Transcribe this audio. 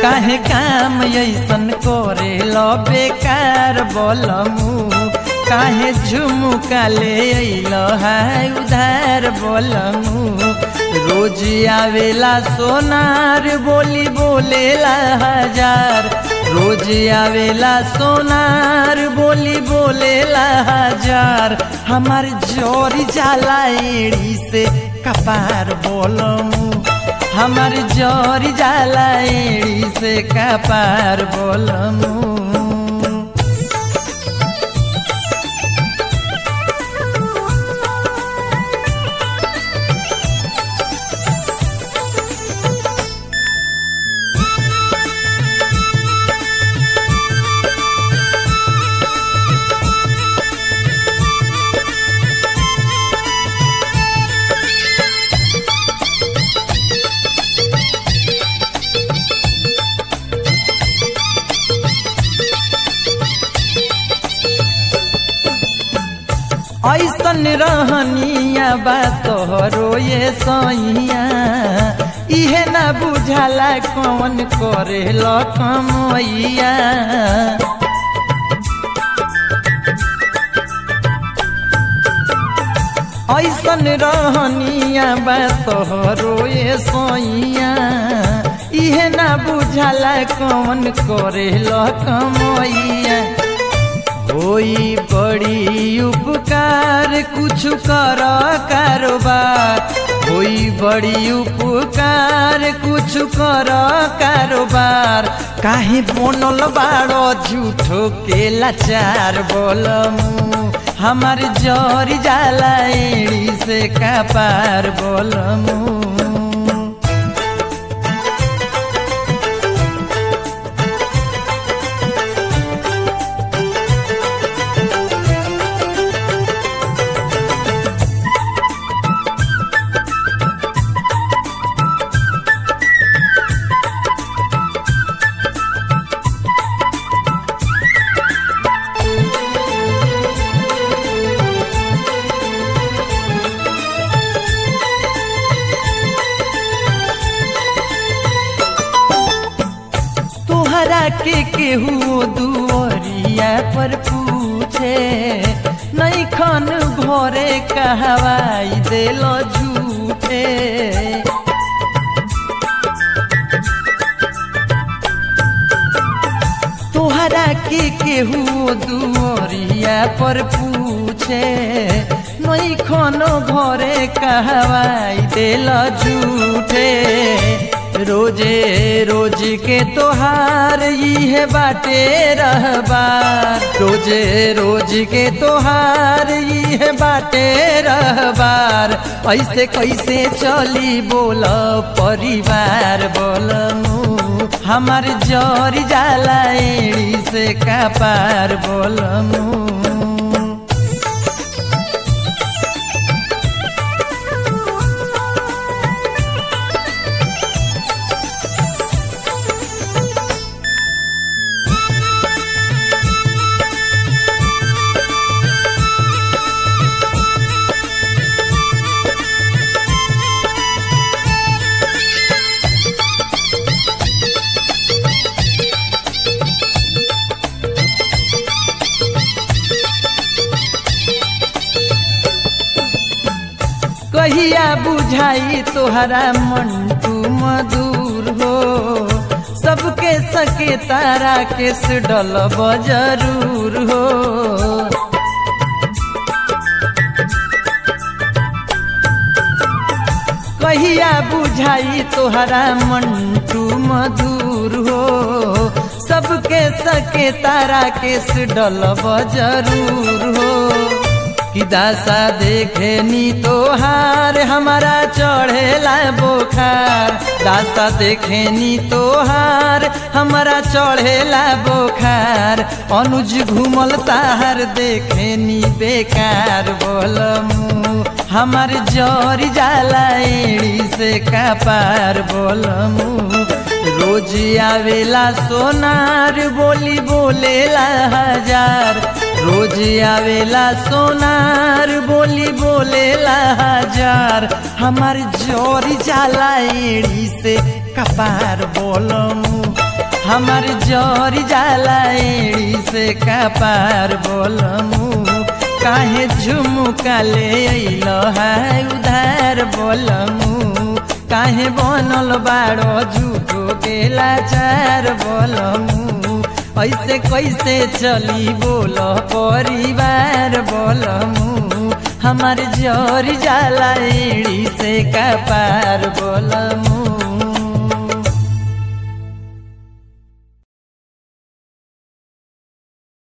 काहे काम ऐसन करे लो बेकार बोलमू काहे झुमुका ले अइलो है उधार बोलमू रोज आवेला सोनार बोली बोलेला हजार रोज आवेला सोनार बोली बोलेला हजार हमार जोरी जाला एड़ी से कपार बोलमू हमार जोरी जाला एड़ी से कपार बोलमू ऐसन रहनिया बा तोहरो ये सैया इहे ना बुझाला कौन करे लकमैया ऐसन रहनिया बा तोहरो ये सैया इहे ना बुझाला कौन करे लकमैया होई बड़ी उपकार कुछ कर कारोबार होई बड़ी उपकार कुछ कर कारोबार काहे बनल बाड़ो झूठो के लाचार बोलमू हमार जरी जाला एड़ी से कपार बोलमू तोहरा के केहू दुआरिया पर पूछे नहीं खन घरे कहवाई देलो झूठे तोहरा के केहू दुआरिया पर पूछे नहीं खनो घरे कहवाई देलो झूठे रोजे रोज के तोहार इहे बाटे रहबार रोजे रोज के तोहार इहे बाटे रहबार ऐसे कैसे चली बोल परिवार बोलमू हमार जरी जाला एड़ी से कपार बोलमू कहिया बुझाई तोहरा मंटू मधुर हो सबके सके तारा के डलब जरूर हो कहिया बुझाई तोहरा मंटू मधुर हो सबके सके तारा के डलब जरूर हो कि दासा देखे नी तोहार हमारा चढ़ेला बोखार दासा देखे नी तोहार हमारा चढ़ेला बोखार अनुज घूमल ताहार देखे नी बेकार बोलमू हमार जरी जाला एड़ी से कपार बोलमू रोज आवेला सोनार बोली बोलेला हजार रोज आवेला सोनार बोली बोलेला हजार हमार जोरी जाला एड़ी से कपार बोलमू हमार जर जाला एड़ी से कपार बोलमू काहे झुमुका ले अइल है उधार बोलमू काहे बनल बाड़ो झूठो के लाचार बोलमू ऐसे कैसे चली बोल परिवार बोलमू हमार जर जाला एड़ी से कपार बोलमू